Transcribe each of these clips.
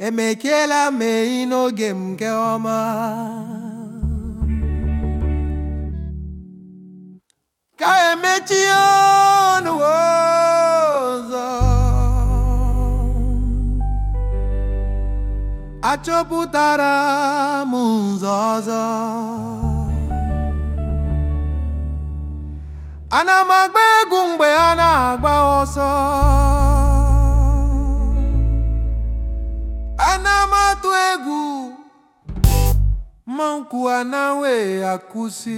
emekiela mee n'oge m nke ọma ka emechi ọnụ ụzọ achọpụtara m ụzọ ọzọ ana m agba egwu mgbe a na-agba ọsọ ana m atụ egwu ma nkwu anaghị akwụsị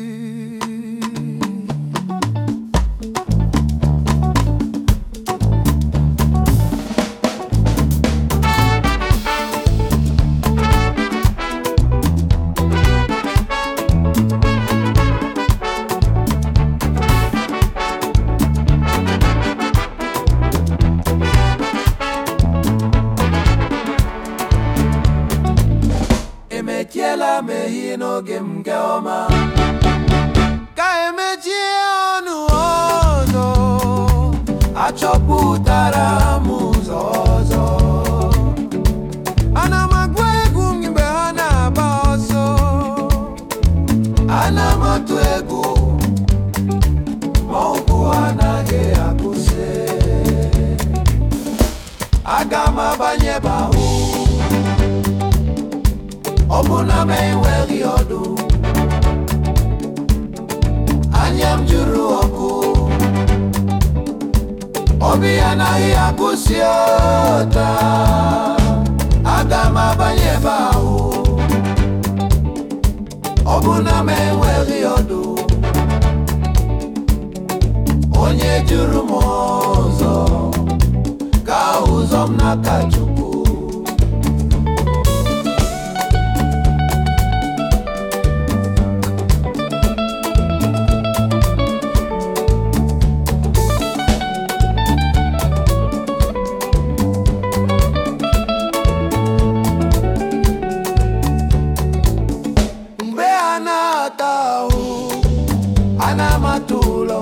emechiela m ehi n'oge m nke ọma ka emechie ọnụ ọzọ achọpụtara m ụzọ ọzọ ana m agba egwu mgbe ha na-agba ọsọ ana m atụ egwu ma ụkwụ anaghị akwụsị aga m abanye bahụ ọ bụ na m enweghị ọdụ anya m jụrụ ọkụ obi anaghị akwụsị ọta aga m abanye ebe ahụ ọ bụ na m enweghị ọdụ onye jụrụ m ụzọ ka ụzọ m n'aka Chukwu mgbe a na-ata ahụ ana m atụ ụlọ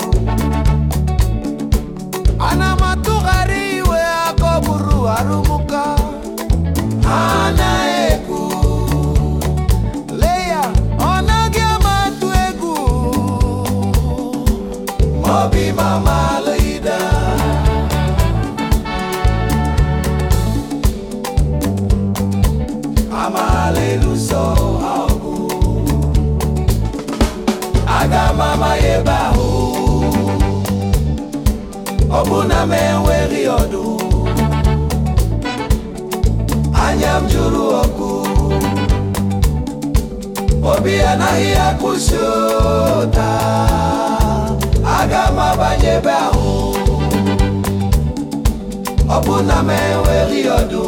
ana m atụgharị iwe aka ọ bụrụ arụmụka ha na-ekwu lee ya ọ naghị ama atụ egwu obi mama leida amaala ịlụso ọgụ aga m amaghị ebe ahụ ọ bụ na m enweghị ọdụ anya m jụrụ ọkụ obi anaghị akwụsị ụta aga m abanye ebe ahụ ọ bụ na m enweghị ọdụ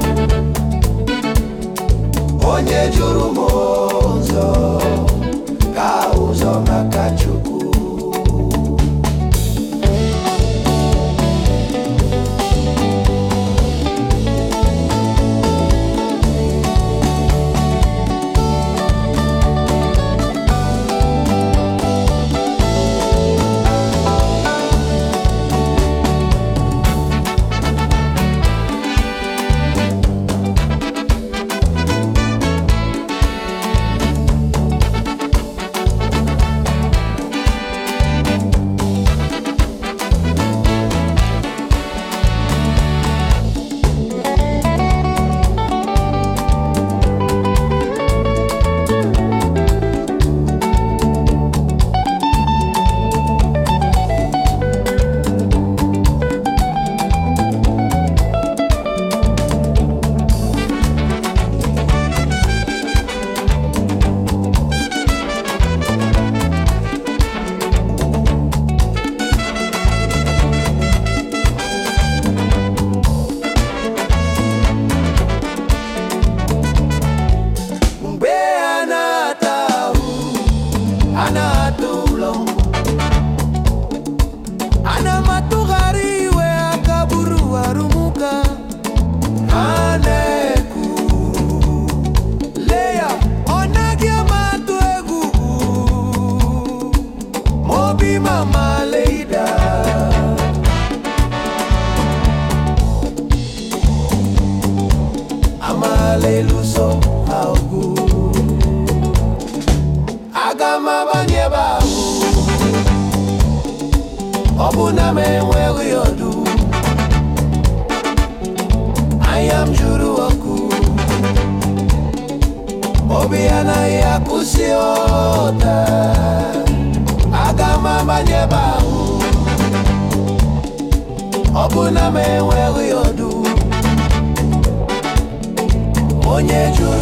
onye jụrụ m ụzọ ka ụzọ maka Chukwu amala ịlụso ha ọgụ aga m abanye ebe ahụ ọ bụ na m enweghị ọdụ anya m jụrụ ọkụ obi anaghị akwụsị ụda aga m abanye ebe ahụ ọ bụ na m enweghị ọdụ onye jụrụ